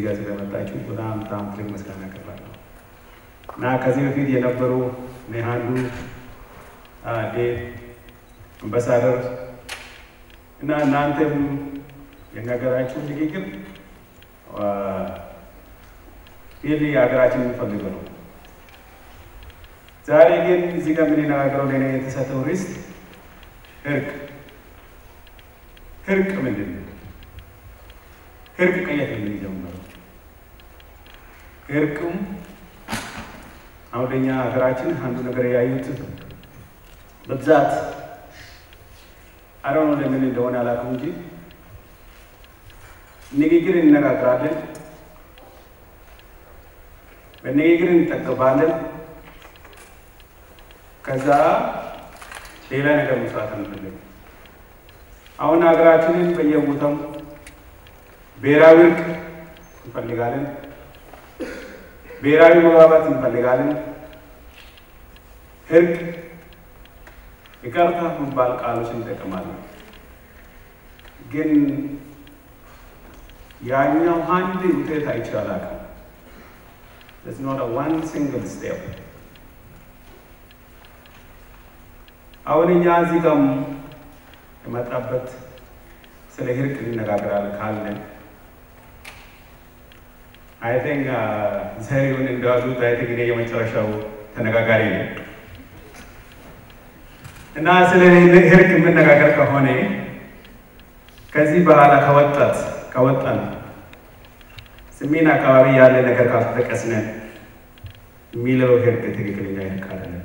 ጋር ስለመጣችሁ በጣም በጣም ትልቅ ምስጋና አቀርባለሁ እና ከዚህ በፊት የነበሩ ኔሃንዱ ዴቭ አምባሳደር እና እናንተም የነገራችሁ ንግግር ይህ ሀገራችን የሚፈልገው ነው። ዛሬ ግን እዚህ ጋር የምንነጋገረው ለእኔ የተሰጠው ርዕስ እርቅ። እርቅ ምንድን ነው? እርቅ ከየት ነው የሚጀምረው? እርቅም አሁን እኛ ሀገራችን አንዱ ነገር ያዩት በብዛት አረኑ ለምን እንደሆነ አላውቅም እንጂ ንግግር እንነጋገራለን፣ በንግግር እንጠቀባለን። ከዛ ሌላ ነገር መስራት አንፈልግም። አሁን ሀገራችንን በየቦታው ብሔራዊ እርቅ እንፈልጋለን፣ ብሔራዊ መግባባት እንፈልጋለን። እርቅ ይቅርታ የሚባል ቃሎች እንጠቀማለን። ግን ያኛው አንድ ውጤት አይቼ አላውቅም። There's not a one single step. አሁን እኛ እዚህ ጋር የመጣበት ስለ እርቅ እንነጋገራለን ካለን አይ ቲንክ ዘሪሁን እንዳሉት አይ ቲንክ እኔ የመጨረሻው ተነጋጋሪ ነው እና ስለ እርቅ የምነጋገር ከሆነ ከዚህ በኋላ ከወጣት ከወጣን ሰሜን አካባቢ ያለ ነገር ካልተጠቀስነ የሚለው እርቅ ትክክለኛ እርቅ አይደለም።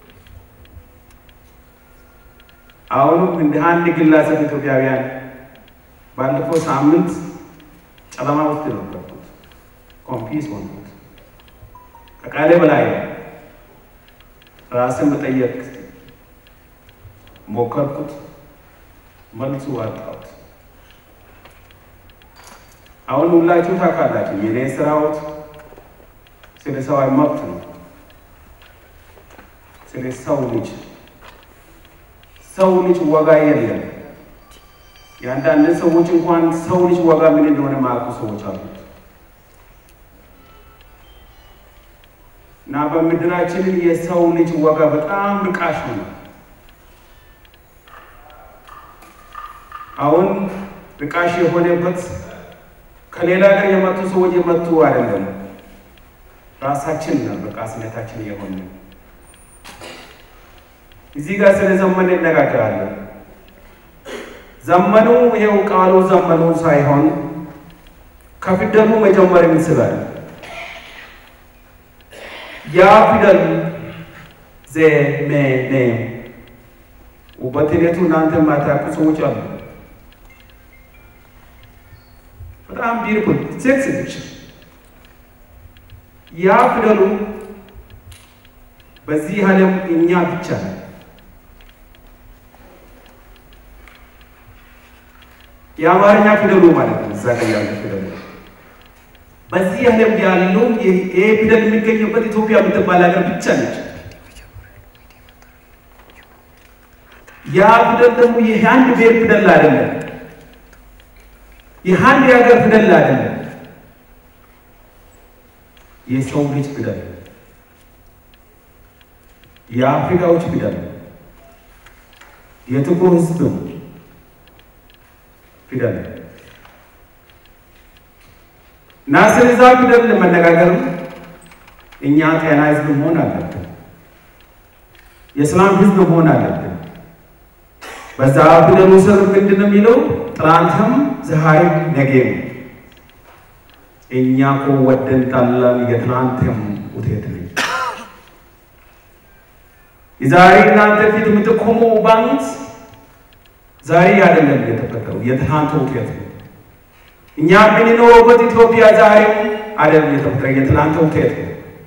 አሁንም እንደ አንድ ግለሰብ ኢትዮጵያውያን ባለፈው ሳምንት ጨለማ ውስጥ ነበርኩት። ኮንፊስ ሆንኩት። ከቃሌ በላይ ራስን መጠየቅ ሞከርኩት፣ መልሱ አጣሁት። አሁን ሁላችሁ ታውቃላችሁ የኔ ስራዎት ስለ ሰብአዊ መብት ነው፣ ስለ ሰው ልጅ ሰው ልጅ ዋጋ የለም። የአንዳንድ ሰዎች እንኳን ሰው ልጅ ዋጋ ምን እንደሆነ ማያውቁ ሰዎች አሉት እና በምድራችን የሰው ልጅ ዋጋ በጣም ርካሽ ነው። አሁን ርካሽ የሆነበት ከሌላ ሀገር የመጡ ሰዎች የመጡ አይደለም፣ ራሳችን ነው ርካሽነታችን የሆነ እዚህ ጋር ስለ ዘመን እነጋገራለን። ዘመኑ ይሄው ቃሉ ዘመኑ ሳይሆን ከፊደሉ መጀመር ይመስላል። ያ ፊደል ዘመነ በትኔቱ እናንተ የማታውቁ ሰዎች አሉ። በጣም ቢርኩል ሴክስ ልጅ ያ ፊደሉ በዚህ ዓለም እኛ ብቻ ነው የአማርኛ ፊደሉ ማለት ነው። እዛ ጋር ያለ ፊደሉ በዚህ ዓለም ያለው ይሄ ፊደል የሚገኝበት ኢትዮጵያ የምትባል ሀገር ብቻ ነች። ያ ፊደል ደግሞ ይህ አንድ ብሔር ፊደል አይደለም። ይህ አንድ የሀገር ፊደል አይደለም። የሰው ልጅ ፊደል፣ የአፍሪካዎች ፊደል፣ የጥቁር ሕዝብ ፊደል እና ስለዛ ፊደል ለመነጋገር እኛ ጤና ህዝብ መሆን አለብን። የእስላም ህዝብ መሆን አለብን። በዛ ፊደሉ ስር ምንድን ነው የሚለው? ትናንትም ዛሬም ነገም። እኛ እኮ ወደን ጠላን የትናንትም ውጤት ነኝ። የዛሬ እናንተ ፊት የምትቆመው ባንክ ዛሬ አይደለም የተፈጠረው፣ የትናንት ውጤት ነው። እኛ የምንኖርበት ኢትዮጵያ ዛሬ አይደለም የተፈጠረ፣ የትናንት ውጤት ነው።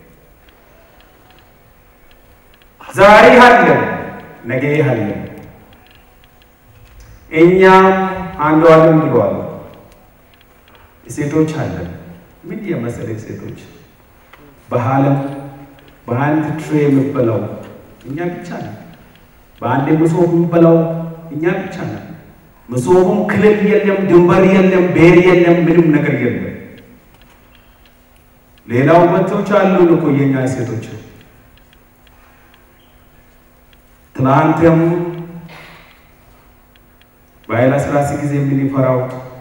ዛሬ አለን፣ ነገ አለን። እኛም አንዱ አለም ብሏል። ሴቶች አለን። ምን የመሰለ ሴቶች በዓለም በአንድ ትሬ የምበላው እኛ ብቻ ነን። በአንድ መሶብ የምበላው እኛ ብቻ ነን። መሶቡም ክልል የለም፣ ድንበር የለም፣ ብሔር የለም፣ ምንም ነገር የለም። ሌላው መቶች አሉን እኮ የኛ ሴቶች ትናንትም በኃይለ ሥላሴ ጊዜ የምንፈራው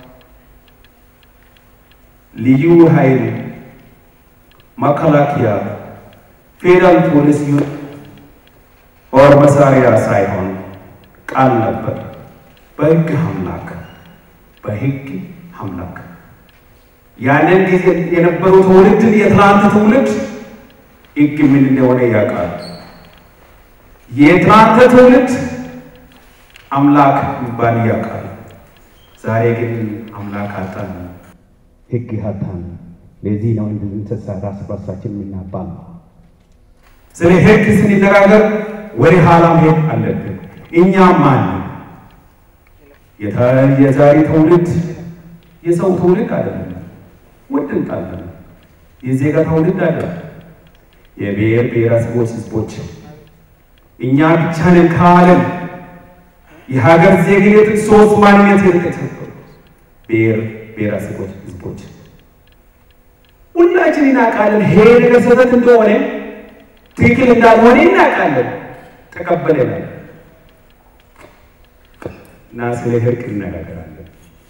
ልዩ ኃይል መከላከያ ፌዴራል ፖሊስ ኦር መሳሪያ ሳይሆን ቃል ነበር። በሕግ አምላክ በሕግ አምላክ ያንን ጊዜ የነበሩ ትውልድን የትናንት ትውልድ ሕግ ምን እንደሆነ ያውቃል። የትናንት ትውልድ አምላክ የሚባል ያውቃል። ዛሬ ግን አምላክ አጣን፣ ሕግ አጣን። ለዚህ ነው እንድንተሳ ራስ በርሳችን የምናባል። ስለ ሕግ ስንነጋገር ወደ ኋላ መሄድ አለብን። እኛ ማን የዛሬ ትውልድ የሰው ትውልድ አይደለም። ውድ እንጣለን የዜጋ ትውልድ አይደለም። የብሔር ብሔረሰቦች ህዝቦች እኛ ብቻ ነን ካለን የሀገር ዜግነት ሶስት ማንነት የተከተሉ ብሔር ብሔረሰቦች ህዝቦች ሁላችን እናውቃለን። ይሄ ነገር ስህተት እንደሆነ ትክክል እንዳልሆነ እናውቃለን። ተቀበለናል እና ስለ እርቅ እንነጋገራለን።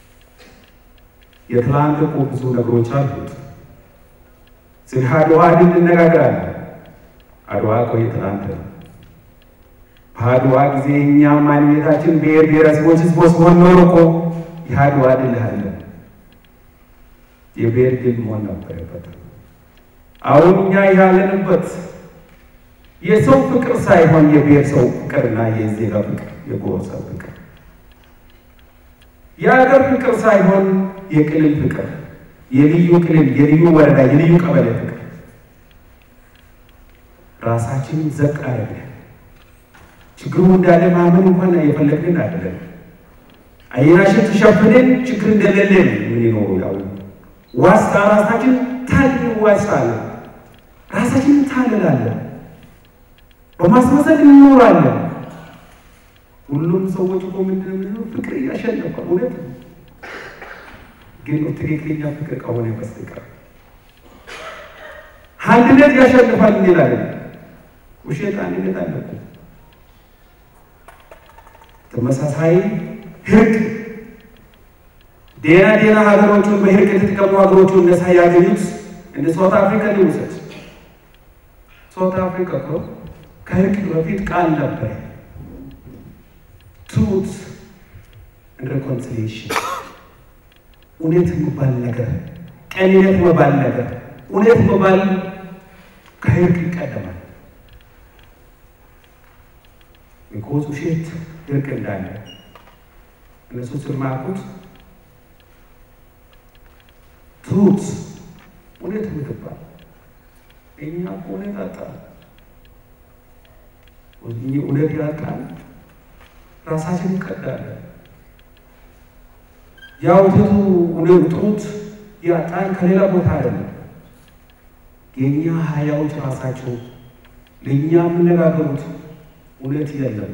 የትላንት እኮ ብዙ ነገሮች አሉት። ስለ አድዋ ድል እንነጋገራለን። አድዋ እኮ የትላንት ነው። በአድዋ ጊዜ እኛ ማንነታችን ብሔር ብሔረሰቦች ህዝቦች ሆን ኖሮ እኮ የአድዋ ድል አለ የብሔር ድል መሆን ነበረበት። አሁን እኛ ያለንበት የሰው ፍቅር ሳይሆን የብሔር ሰው ፍቅርና የዜጋ ፍቅር፣ የጎሳ ፍቅር፣ የሀገር ፍቅር ሳይሆን የክልል ፍቅር፣ የልዩ ክልል፣ የልዩ ወረዳ፣ የልዩ ቀበሌ ፍቅር ራሳችንን ዘቅ አደረግን። ችግሩ እንዳለ ማመን እንኳን የፈለግን አይደለም። አይናችን ተሸፍነን ችግር እንደሌለ ነው የምንኖሩ። ያው ዋስታ ራሳችን ታል ዋስታለን፣ ራሳችንን ታልላለን፣ በማስመሰል እንኖራለን። ሁሉም ሰዎች እኮ ምንድን ነው ፍቅር እያሸነፈ እውነት ነው፣ ግን ትክክለኛ ፍቅር ከሆነ በስተቀር አንድነት ያሸንፋል እንላለን። ውሸት አንድነት አለኩ ተመሳሳይ ህግ ዴና ዴና ሀገሮቹን በህግ የተጠቀሙ ሀገሮቹ እነሳ ያገኙት እንደ ሳውት አፍሪካ ሊውሰድ ሳውት አፍሪካ እኮ ከህግ በፊት ቃል ነበር። ትሩት እንደ ሪኮንሲሊዬሽን እውነት የሚባል ነገር ቀንነት የሚባል ነገር እውነት የሚባል ከህግ ይቀደማል። ቢኮዝ ውሸት እርቅ እንዳለ እነሱ ስማቁት ትሩት እውነት ምትባል እኛ እውነት አጣን። እውነት ያጣን ራሳችን እንቀዳለን። ያው ትቱ እውነት ትሩት ያጣን ከሌላ ቦታ አይደለም። የእኛ ሀያዎች ራሳቸው ለእኛ የምነጋገሩት እውነት የለም።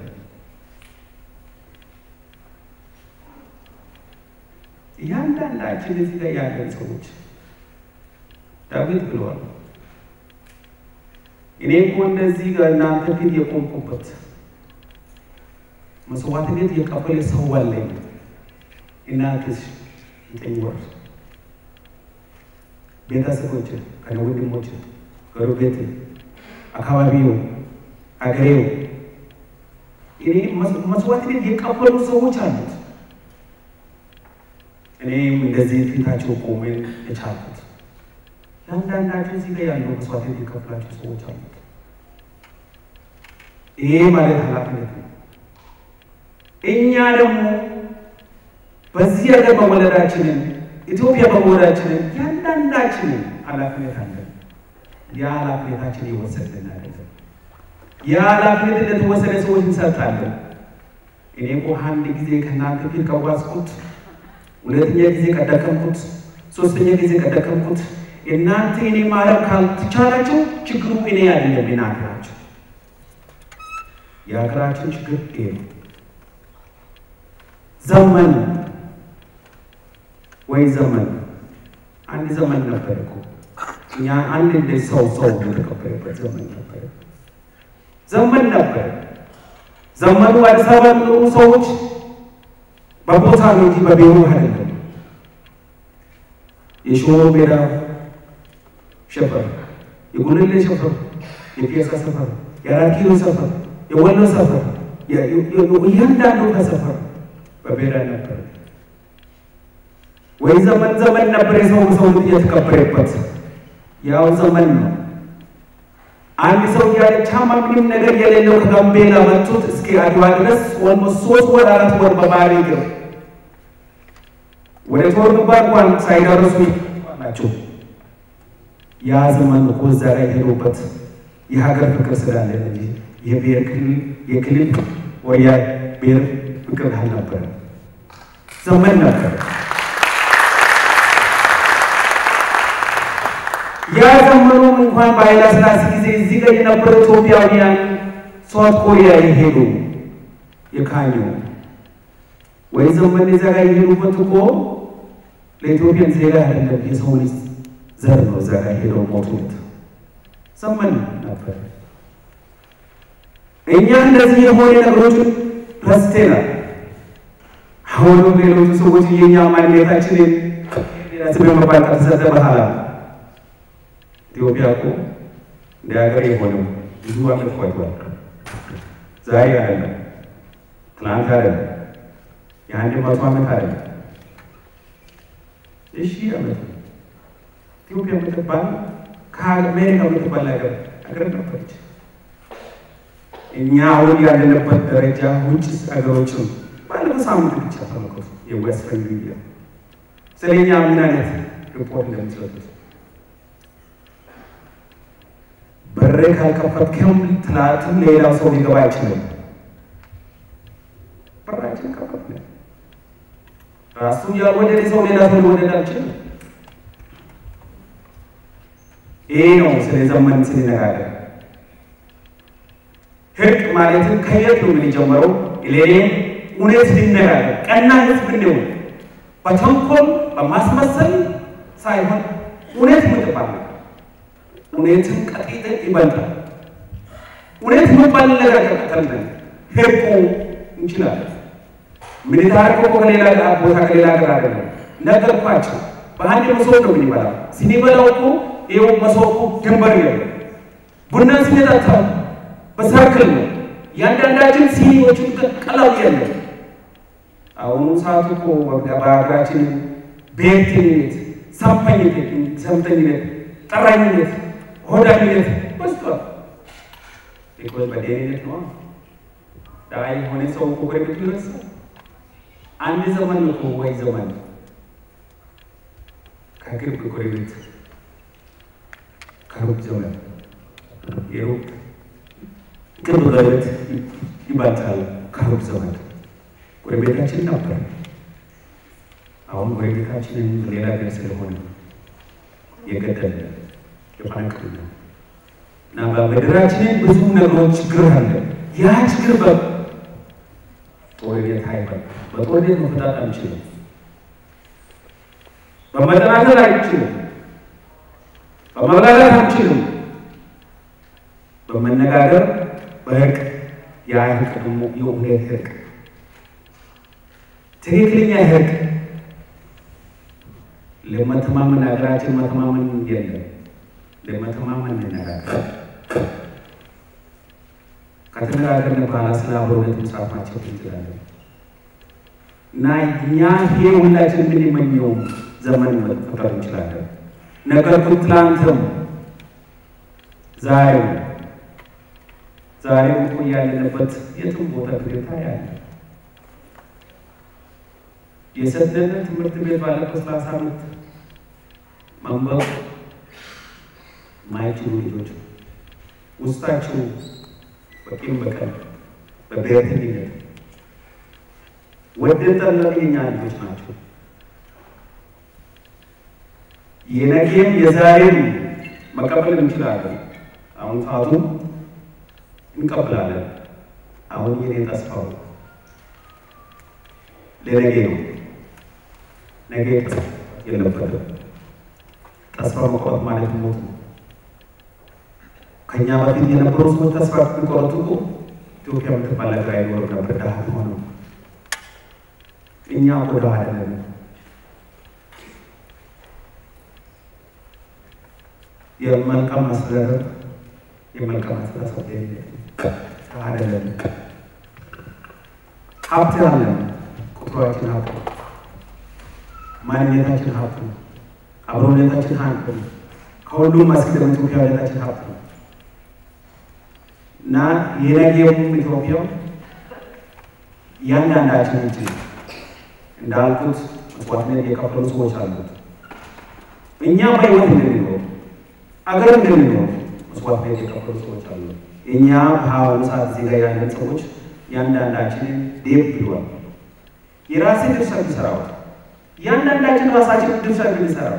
እያንዳንዳችን እዚህ ላይ ያለን ሰዎች ዳዊት ብለዋል፣ እኔ እኮ እንደዚህ እናንተ ፊት የቆምኩበት መስዋዕትነት የቀበለ ሰው አለኝ። እናትሽ ዘጠኝ ወር ቤተሰቦች ከነ ወንድሞች ጎረቤት፣ አካባቢው፣ አገሬው እኔ መስዋዕትነት የቀበሉ ሰዎች አሉት። እኔም እንደዚህ ፊታቸው ቆመን የቻልኩት ለአንዳንዳቸው እዚህ ላይ ያለው መስዋዕትነት የከፈላቸው ሰዎች አሉት። ይሄ ማለት ኃላፊነት ነው። እኛ ደግሞ በዚህ ሀገር በመወለዳችንን ኢትዮጵያ በመወለዳችንን ያንዳንዳችንን ኃላፊነት አለን። ያ ኃላፊነታችን የወሰድን አይደለም። ያ ኃላፊነት እንደተወሰደ ሰዎች እንሰጣለን። እኔ እኮ አንድ ጊዜ ከእናንተ ፊት ከዋስኩት ሁለተኛ ጊዜ ቀደከምኩት፣ ሶስተኛ ጊዜ ቀደከምኩት። እናንተ እኔ ማረም ካልተቻላቸው ችግሩ እኔ አይደለም እናንተ ናቸው። የሀገራችን ችግር ይሄ ነው። ዘመን ወይ ዘመን አንድ ዘመን ነበር እኮ እኛ አንድ እንደ ሰው ሰው የተቀበለበት ዘመን ነበር ዘመን ነበር። ዘመኑ አዲስ አበባ የሚኖሩ ሰዎች በቦታ ነው እንጂ በቤሩ አይደለም። የሾሮ ሜዳ ሸፈር፣ የጉልሌ ሸፈር፣ የፒያሳ ሰፈር፣ የአራት ኪሎ ሰፈር፣ የወሎ ሰፈር፣ እያንዳንዱ ከሰፈር በቤራ ነበር ወይ ዘመን ዘመን ነበር። የሰው ሰው ልጅ የተከበረበት ያው ዘመን ነው። አንድ ሰው ያለ ቻማ ምንም ነገር የሌለው ከጋምቤላ መጡት እስከ አድዋ ድረስ ኦልሞስት ሶስት ወር አራት ወር በባህር እግር ወደ ጦር ግንባር እንኳን ሳይደርሱ ናቸው። ያ ዘመን እኮ እዛ ላይ ሄዶበት የሀገር ፍቅር ስላለ እንጂ የብሔር ክልል የክልል ወያ ብሔር ፍቅር አልነበረ ዘመን ነበር። ያ ዘመኑም እንኳን በኃይለ ሥላሴ ጊዜ እዚህ ጋር የነበሩ ኢትዮጵያውያን ሳውት ኮሪያ የሄዱ የካኙ ወይ ዘመን እዛ ጋር የሄዱበት እኮ ለኢትዮጵያን ዜጋ አይደለም የሰው ልጅ ዘር ነው። እዛ ጋር ሄደው ሞቱት ዘመን ነበር። እኛ እንደዚህ የሆነ ነገሮችን ረስተናል። አሁንም ሌሎቹ ሰዎች የኛ ማንነታችንን ስም መባል ከተሰጠ በኋላ ኢትዮጵያ እኮ እንደ ሀገር የሆነው ብዙ ዓመት ቆይቷል። ዛሬ አይደለም፣ ትናንት አይደለም፣ የአንድ መቶ ዓመት አይደለም፣ እሺ ዓመት ኢትዮጵያ የምትባል ከአሜሪካ የምትባል ሀገር ሀገር ነበረች። እኛ አሁን ያለንበት ደረጃ ውጭ ሀገሮችም ባለፈው ሳምንት ብቻ ተመልከቱ። የዌስት ሚዲያ ስለ እኛ ምን አይነት ሪፖርት እንደሚሰጡት በር ካልከፈትክም ትናንትም ሌላው ሰው ሊገባ አይችልም። በራችን ከፈት ራሱ ያልወደደ ሰው ሌላ ሰው ሊወደድ አይችልም። ይሄ ነው ስለ ዘመን ስንነጋገር ህግ ማለትም ከየት ነው የምንጀምረው? ሌሌ እውነት ልነጋገር ቀና ህዝብ ነው። በተንኮል በማስመሰል ሳይሆን እውነት ምትባል እውነትም ቀጢጥን ይበልጣል። እውነት የሚባል ነገር ከቀጠልን ህቁ እንችላለን። ምን ታሪኮ ከሌላ ቦታ ከሌላ ሀገር አይደለም። ነገርኳቸው። በአንድ መሶብ ነው የምንበላው። ስንበላው እኮ ይኸው መሶቡ ድንበር የለም። ቡና ስንጠጣ በሰርክል ነው። እያንዳንዳችን ሲኒዎቹን ቀላል የለም። አሁኑ ሰዓቱ እኮ በሀገራችን ብሔርተኝነት፣ ሰንፈኝነት፣ ሰምተኝነት፣ ጠራኝነት ሆዳኝነት በዝቷል። ቢኮዝ በደህንነት ነው። ዳ የሆነ ሰው እኮ ጎረቤቱ ይረሳል። አንድ ዘመን እኮ ወይ ዘመን ከቅርብ ጎረቤት ከሩቅ ዘመን የሩቅ ቅርብ ጎረቤት ይበልጣል ከሩቅ ዘመን። ጎረቤታችን ነበር። አሁን ጎረቤታችንን ሌላ ገር ስለሆነ የገደለ የፈነቅል እና በምድራችንን ብዙ ነገሮች ችግር አለ። ያ ችግር በጦርነት አይበል በጦርነት መፍታት አንችልም። በመጠናከል አንችልም። በመብላላት አንችልም። በመነጋገር በእርቅ ያ እርቅ ደግሞ የእውነት እርቅ ትክክለኛ እርቅ ለመተማመን ሀገራችን መተማመን የለም። ለመተማመን እንነጋገር። ከተነጋገርን በኋላ ስለ አብሮነት መጽሐፋቸው እንችላለን እና እኛ ይሄ ሁላችን የምንመኘው ዘመን መፈጠር እንችላለን። ነገር ግን ትላንትም ዛሬው ዛሬው እኮ ያለንበት የትም ቦታ ሁኔታ ያለ የሰደደ ትምህርት ቤት ባለፈው ሰላሳ ዓመት መንበብ ማይችሉ ልጆች ውስጣቸው በቂም በቀል በብሔርተኝነት ወደን ጠላን የኛ ልጆች ናቸው። የነገም የዛሬም መቀበል እንችላለን። አሁን ሰዓቱ እንቀበላለን። አሁን የኔ ተስፋው ለነገ ነው። ነገ የለበትም። ተስፋ መቁረጥ ማለት ሞት ነው። ከእኛ በፊት የነበሩ ሰዎች ተስፋ ቢቆረጡ እኮ ኢትዮጵያ የምትባል ሀገር አይኖርም ነበር፣ ድሃ ሆነው። እኛ እኮ ድሃ አይደለም። የመልካም አስተዳደር የመልካም አስተሳሰብ ድሃ አይደለም። ሀብት አለን። ቁጥሯችን ሀብት ነው። ማንነታችን ሀብት ነው። አብሮነታችን ሀብት ነው። ከሁሉም አስቀድመን ኢትዮጵያዊነታችን ሀብት ነው እና የነገውም ኢትዮጵያው እያንዳንዳችን እንጂ እንዳልኩት መስዋዕትነት የከፈሉ ሰዎች አሉት። እኛ በሕይወት እንድንኖር አገር እንድንኖር መስዋዕትነት የከፈሉ ሰዎች አሉ። እኛ በአሁኑ ሰዓት እዚህ ጋር ያለን ሰዎች እያንዳንዳችንን ዴብ ብሏል። የራስን ድርሻ ቢሰራው እያንዳንዳችን ራሳችን ድርሻ ብንሰራው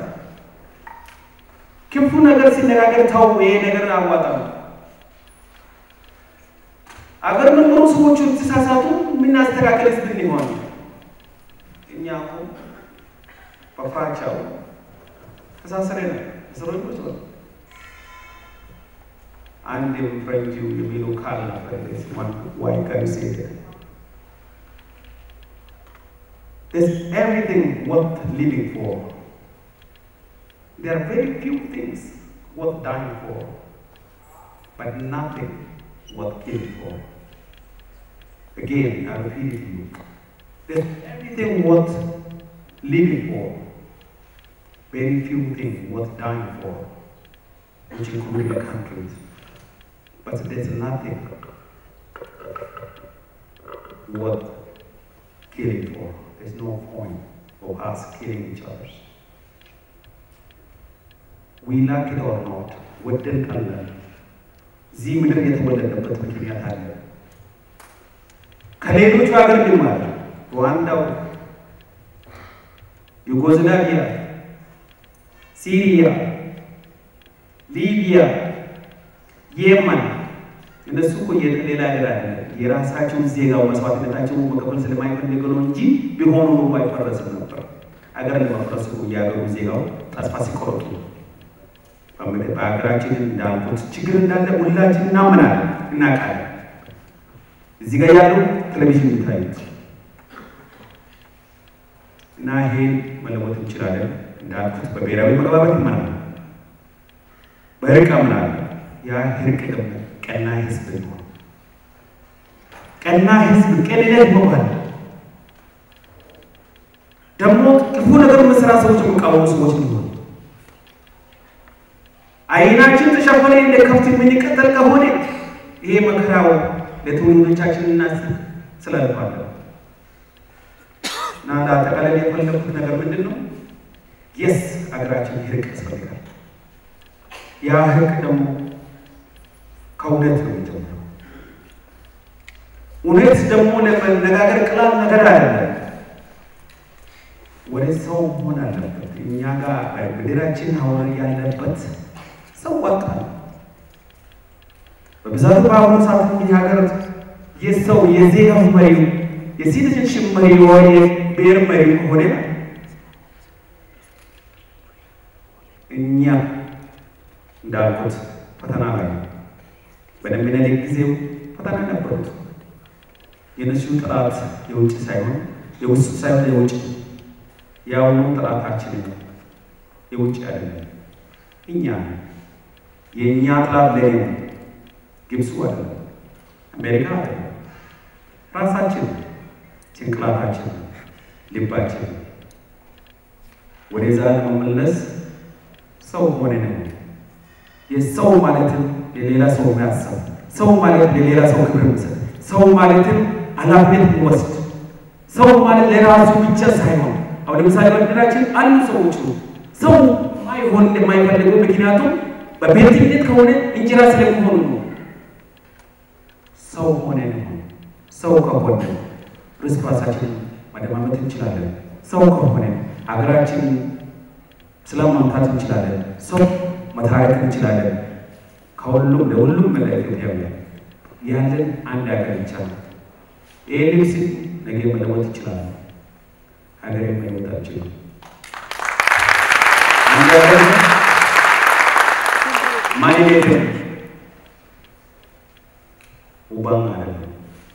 ክፉ ነገር ሲነጋገር ተው፣ ይሄ ነገር አዋጣም። አገር መኖሩ ሰዎቹ ተሳሳቱ፣ የምናስተካከል ስብል ሆን እኛ እኮ በፍራቻው ተሳስረ ነው እስረኞች ነው። አንድ ፍሬንጅ የሚሉ ቃል ነበር ዋይ ከሪሴ There's everything worth living for. There are very few things worth dying for, but nothing worth killing for. Again, I repeat it to you. There's everything worth living for, very few things worth dying for, which include the countries. But there's nothing worth killing for. There's no point of us killing each other. We like it or not, ወደን ቀላል እዚህ ምድር የተወለደበት ምክንያት አለ። ከሌሎቹ ሀገር ግማል ሩዋንዳው፣ ዩጎዝላቪያ፣ ሲሪያ፣ ሊቢያ፣ የመን እነሱ እኮ ሌላ ሀገር አለ የራሳቸውን ዜጋው መስዋዕትነታቸውን መቀበል ስለማይፈልግ ነው እንጂ ቢሆኑ ኑሮ አይፈረስም ነበር። ሀገር ለመፍረስ እያገሩ ዜጋው ተስፋ ሲቆርጡ በሀገራችን እንዳልኩት ችግር እንዳለ ሁላችን እናምናለን፣ እናውቃለን። እዚህ ጋር ያሉ ቴሌቪዥን የሚታዩት እና ይሄን መለወጥ እንችላለን። እንዳልኩት በብሔራዊ መግባባት ይመናል፣ በእርቅ አምናለሁ። ያ እርቅ ደግሞ ቀና ህዝብ ነው። ቀና ህዝብ ቅንነት መባል ደግሞ ክፉ ነገር መስራት ሰዎች የሚቃወሙ ሰዎች ነው። አይናችን ተሸፈነ እንደ ከብት የምንቀጠል ከሆነ ይሄ መከራው ለትውልዶቻችን እናስብ ስላልፋለ እና ለአጠቃላይ የፈለኩት ነገር ምንድን ነው? የስ ሀገራችን እርቅ ያስፈልጋል። ያ እርቅ ደግሞ ከእውነት ነው የሚጀምረው። እውነት ደግሞ ለመነጋገር ቀላል ነገር አይደለም። ወደ ሰው መሆን አለበት። እኛ ጋር ምድራችን አሁን ያለበት ሰው ወጣል በብዛቱ በአሁኑ ሰዓት እንግዲህ ሀገር የሰው የዜጋ መሪ የሲቲዝንሽፕ መሪ ወይ የብሔር መሪ ከሆነ እኛ እንዳልኩት ፈተና ላይ በደምቢናሌ ጊዜው ፈተና ነበሩት። የነሱ ጥራት የውጭ ሳይሆን የውስጥ ሳይሆን የውጭ የአሁኑ ጥራታችን የውጭ አይደለም። እኛ የእኛ ጥራት ለኔ ነው። ግብፁ አይደለም፣ አሜሪካ አይደለም፣ ራሳችን ጭንቅላታችን፣ ልባችን ወደዛ ለመመለስ ሰው ሆነ ነው። የሰው ማለትም የሌላ ሰው የሚያስብ ሰው ማለት ለሌላ ሰው ክብር የሚሰጥ ሰው ማለትም ኃላፊነት የሚወስድ ሰው ማለት ለራሱ ብቻ ሳይሆን አሁን ለምሳሌ በምድራችን አሉ ሰዎች ነው ሰው ማይሆን እንደማይፈልገው ምክንያቱም በቤትነት ከሆነ እንጀራ ስለሚሆኑ ነው። ሰው ሆነ ነው ሰው ከሆነ እርስ በርሳችን መደማመጥ እንችላለን። ሰው ከሆነ ሀገራችን ስለማምታት እንችላለን። ሰው መታረቅ እንችላለን። ከሁሉም ለሁሉም መላ ኢትዮጵያውያን ያለን አንድ ሀገር ይቻላል። ይህ ልብስ ነገ መለወጥ ይችላል። ሀገር መለወጥ አልችልም። አንድ ሀገር ማንነትም ውባም አይደለም።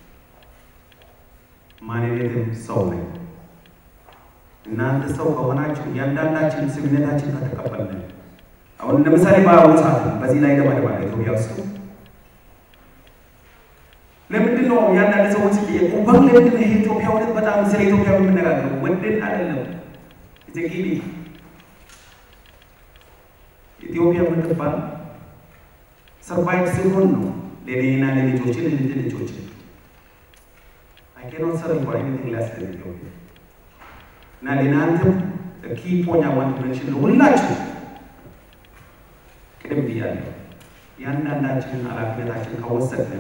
ማንነትም ሰው ነኝ። እናንተ ሰው ከሆናችሁ እያንዳንዳችን ስምነታችን ከተቀበልን አሁን ለምሳሌ በአሁኑ ሰዓት በዚህ ላይ ለማለባ ኢትዮጵያ ውስጥ ለምንድን ነው ያንዳንድ ሰዎች ቁባን ለምንድን ነው ይሄ ኢትዮጵያ እውነት በጣም ስለ ኢትዮጵያ የምንነጋገሩ ወንድን አይደለም ኢትዮጵያ ኢትዮጵያ የምትባል ሰርቫይቭ ሲሆን ነው ለኔና ለልጆች ለልጅ ልጆች አይከኖት ሰርቫይቭ ኤኒቲንግ ሌስ ዛን ኢትዮጵያ እና ለእናንተም ኪ ፖኛ ዋንት መንሽን ሁላችሁ ቅድም ብያለሁ ያንዳንዳችንን ኃላፊነታችን ከወሰድን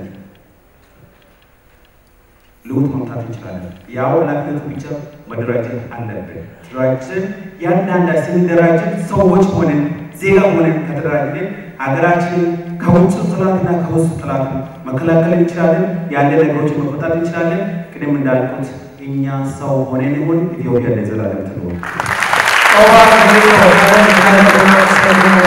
ለውጥ መምጣት እንችላለን። ያው ኃላፊነቱ ብቻ መደራጀት አለብን። ተደራጅተን ያንዳንዳ ስንደራጅን ሰዎች ሆነን ዜጋ ሆነን ከተደራጅን ሀገራችንን ከውጭ ጠላትና ከውስጥ ጠላት መከላከል እንችላለን። ያለ ነገሮችን መፈታት እንችላለን። ቅድም እንዳልኩት እኛ ሰው ሆነን ይሁን ኢትዮጵያ ለዘላለም ትኖር።